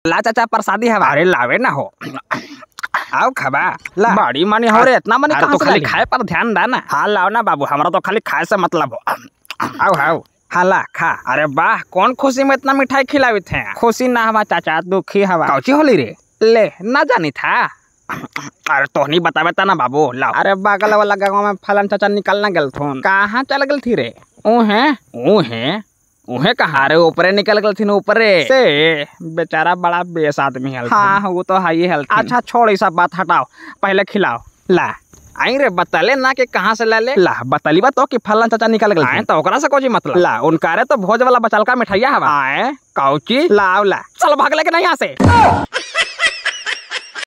ला चाचा प्रसादी हवा अरे लावे ना हो आओ खबा ला बड़ी मनी हो रे इतना मनी कहाँ तो खाली खाए पर ध्यान दा ना हाँ लाओ ना बाबू हमारा तो खाली खाए से मतलब हो आओ आओ हाँ ला खा अरे वाह कौन खुशी में इतना मिठाई खिलावी थे खुशी ना हवा चाचा दुखी हवा कौची होली रे ले ना जानी था अरे तो नहीं बतावे ता ना बाबू लाओ अरे बगल वाला गाँव में फलन चाचा निकलना गल थोन कहाँ चल गल थी रे ऊहे ऊहे उहे कहा रे ऊपरे निकल गल थी ऊपरे से बेचारा बड़ा बेस आदमी है हाँ वो तो है ही हेल्थ अच्छा छोड़ ये सब बात हटाओ पहले खिलाओ ला आई रे बतले ना कि कहाँ से ले ले ला बतली बा तो कि फलन चाचा निकल गए आए तो ओकरा से कोची मतलब ला उनका रे तो भोज वाला बचल का मिठाइया हवा आए कौची लाओ ला चल भाग लेके नहीं यहाँ से